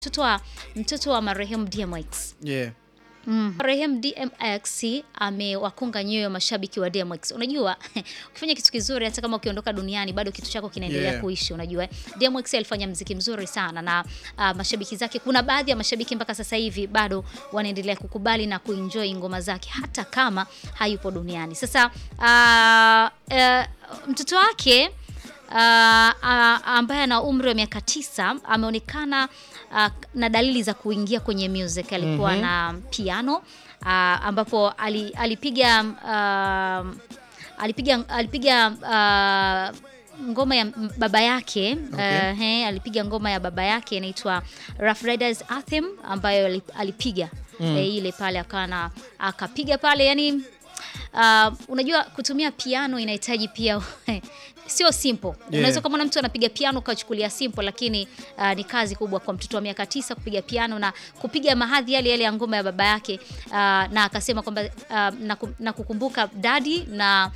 mtoto wa mtoto wa marehemu DMX. Yeah. Mm. Marehemu DMX amewakonga nyoyo mashabiki wa DMX. Unajua ukifanya kitu kizuri hata kama ukiondoka duniani bado kitu chako kinaendelea Yeah. kuishi, unajua. DMX alifanya mziki mzuri sana na ah, mashabiki zake, kuna baadhi ya mashabiki mpaka sasa hivi bado wanaendelea kukubali na kuenjoy ngoma zake hata kama hayupo duniani. Sasa ah, eh, mtoto wake Uh, uh, ambaye ana umri wa miaka tisa ameonekana uh, na dalili za kuingia kwenye music. Alikuwa Mhm. na piano uh, ambapo ali, alipiga uh, alipiga alipiga uh, ngoma ya m- baba yake Okay. uh, he, alipiga ngoma ya baba yake inaitwa Rough Riders Anthem ambayo ali- alipiga Mm. eh, ile pale akawa na akapiga pale yani Uh, unajua kutumia piano inahitaji pia sio simple. Unaweza kama mtu anapiga piano ukachukulia simple, lakini uh, ni kazi kubwa kwa mtoto wa miaka tisa kupiga piano na kupiga mahadhi yale yale ya ngoma ya baba yake uh, na akasema kwamba uh, naku- nakukumbuka dadi na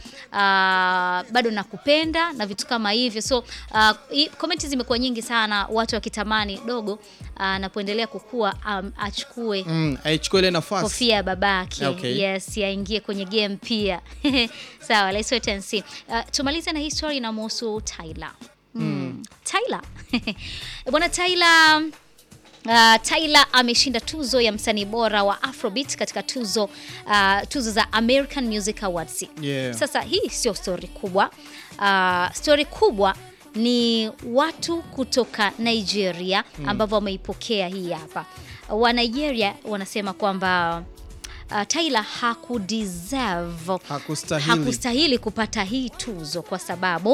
uh, bado nakupenda na vitu kama hivyo. So uh, i- comment zimekuwa nyingi sana, watu wakitamani dogo uh, anapoendelea kukua um, achukue Mm, aichukue ile nafasi. kofia ya babake Okay. yes yaingie kwenye game pia sawa let's wait and see uh, tumalize na hii story inamhusu Tyler mm. Tyler bwana Tyler Uh, Tyler ameshinda tuzo ya msanii bora wa Afrobeat katika tuzo uh, tuzo za American Music Awards. Yeah. Sasa hii sio story kubwa. Uh, story kubwa ni watu kutoka Nigeria ambao wameipokea hii hapa. Wa Nigeria wanasema kwamba uh, Tyler hakudeserve Hakustahili. hakustahili kupata hii tuzo kwa sababu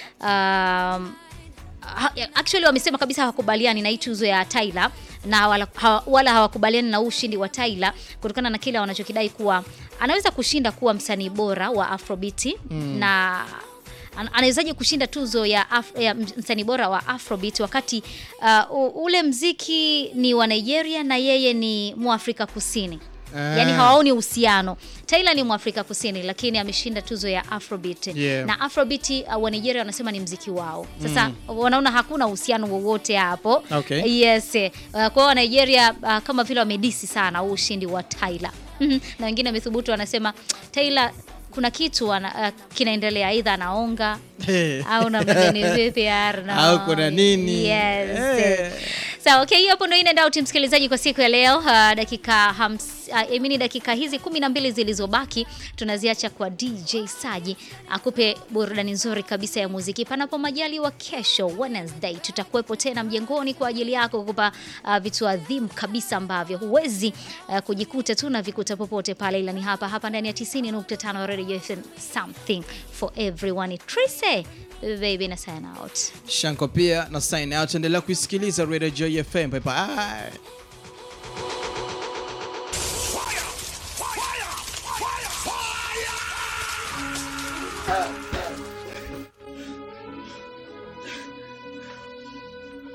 um, ha- actually wamesema kabisa hawakubaliani na hii tuzo ya Tyler na wala, hawa- wala hawakubaliani na huu ushindi wa Tyler kutokana na kile wanachokidai kuwa anaweza kushinda kuwa msanii bora wa Afrobeat na an- anawezaje kushinda tuzo ya, Af ya msanii bora wa Afrobeat wakati uh, u- ule mziki ni wa Nigeria na yeye ni Mwafrika Kusini. Yaani Ah. hawaoni uhusiano. Tyler ni Mwafrika Kusini lakini ameshinda tuzo ya Afrobeat. Yeah. Na Afrobeat uh, wa Nigeria wanasema ni mziki wao. Sasa wanaona hakuna uhusiano wowote hapo. Okay. Yes. eh, Uh, kwa hiyo wa Nigeria uh, kama vile wamedisi sana huu ushindi wa Tyler. na wengine wamethubutu wanasema Tyler kuna kitu ana, uh, kinaendelea aidha anaonga Hey. au na mgeni vipi Arno. Au kuna nini? Yes. Eh. Sawa, okay, hiyo hapo ndio in and out msikilizaji kwa siku ya leo. Uh, dakika hams, uh, emini dakika hizi kumi na mbili zilizobaki tunaziacha kwa DJ Saji akupe burudani nzuri kabisa ya muziki. Panapo majaliwa, kesho Wednesday tutakuwepo tena mjengoni kwa ajili yako kukupa uh, vitu adhimu kabisa ambavyo huwezi uh, kujikuta tu na vikuta popote pale, ila ni hapa hapa ndani ya 90.5 Radio FM, something for everyone. Trise baby na sign out. Shanko pia na sign out. Endelea kuisikiliza Radio Joy FM. Bye bye.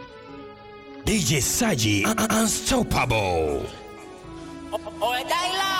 DJ Saji Un- Un- Unstoppable. Oye, Tyler.